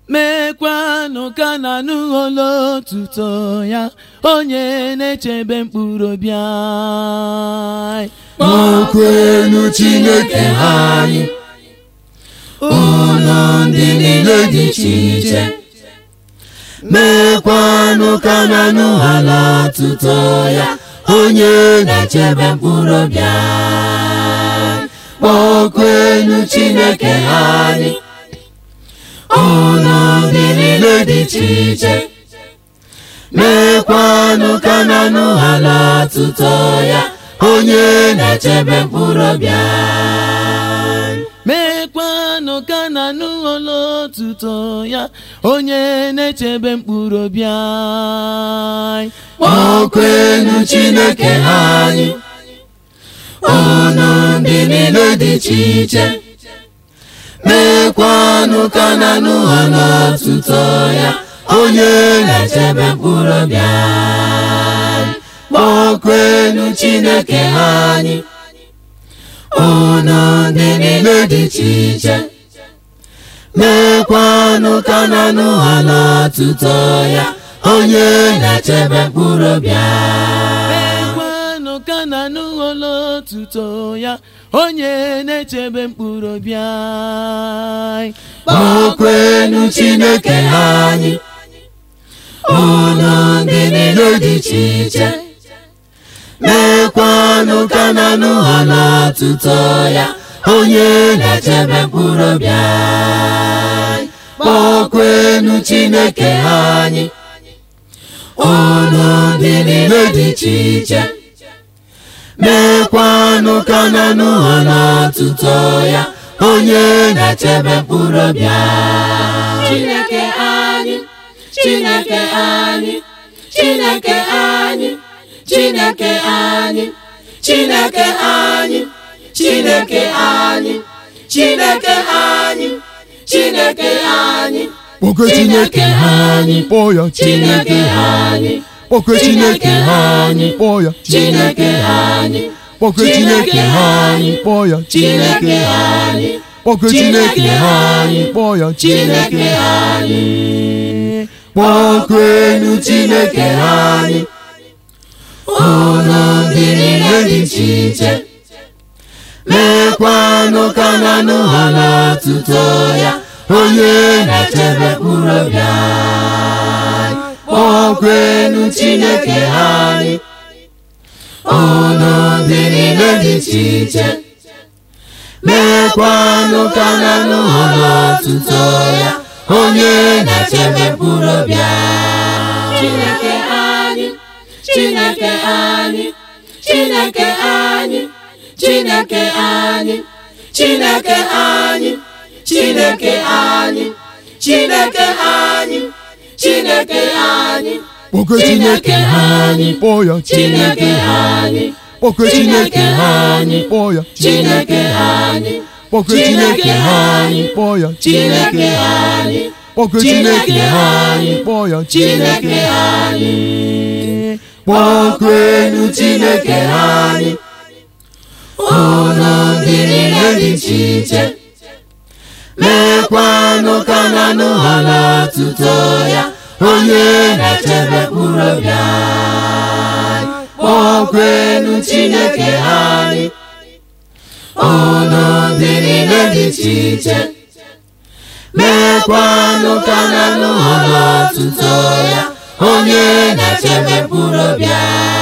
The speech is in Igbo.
mekwanụ ka na n'ụlọ otuto ya onye na-echebe mkpụrụ obi anyị kpọkwenu Chineke anyị ụlọ ndị niile dị iche iche mekwanụ ka na n'ụlọ otuto ya onye na-echebe mkpụrụ obi anyị kpọkwenu Chineke anyị ụlọ ndị niile dị iche iche mekwanụ ka na n'ụlọ otuto ya onye na-echebe mkpụrụ obi anyị mekwanụ ka na n'ụlọ otuto ya onye na-echebe mkpụrụ obi anyị kpọkwenu Chineke anyị ụlọ ndị niile dị iche iche mekwanụ ka na n'ụlọ otuto ya onye na-echebe mkpụrụ obi anyị kpọkwenu Chineke anyị ụlọ ndị niile dị iche iche mekwanụ ka na n'ụlọ otuto ya onye na-echebe mkpụrụ obi anyị mekwanụ ka na n'ụlọ otuto ya onye na-echebe mkpụrụ obi anyị kpọkwenu Chineke anyị ụlọ ndị niile dị iche iche mekwanụ ka na n'ụlọ otuto ya onye na-echebe mkpụrụ obi anyị kpọkwenu Chineke anyị ụlọ ndị niile dị iche iche mekwanụ ka na n'ụlọ otuto ya onye na-echebe mkpụrụ obi anyị Chineke anyị Chineke anyị Chineke anyị Chineke anyị Chineke anyị Chineke anyị Chineke anyị Chineke anyị Kpọkwe Chineke anyị kpọọ ya Chineke anyị Kpọkwe Chineke anyị kpọọ ya Chineke anyị Kpọkwe Chineke anyị kpọọ ya Chineke anyị Kpọkwe Chineke anyị kpọọ ya Chineke anyị kpọkwenu Chineke anyị ụlọ ndị niile dị iche iche mekwanụ ka na n'ụlọ otuto ya onye na-echebe mkpụrụ obi anyị kpọkwenu Chineke anyị ụlọ ndị niile dị iche iche mekwanụ ka na n'ụlọ otuto ya onye na-echebe mkpụrụ obi anyị Chineke anyị Chineke anyị Chineke anyị Chineke anyị Chineke anyị Chineke anyị Chineke anyị Chineke anyị Kpọkwe Chineke anyị kpọọ ya Chineke anyị Kpọkwe Chineke anyị kpọọ ya Chineke anyị Kpọkwe Chineke anyị kpọọ ya Chineke anyị Kpọkwe Chineke anyị kpọọ ya Chineke anyị kpọkwenu Chineke anyị ụlọ ndị niile dị iche iche mekwanụ ka na n'ụlọ otuto ya onye na-echebe mkpụrụ obi anyị kpọkwenu Chineke anyị ụlọ ndị niile dị iche iche mekwanụ ka na n'ụlọ otuto ya onye na-echebe mkpụrụ obi anyị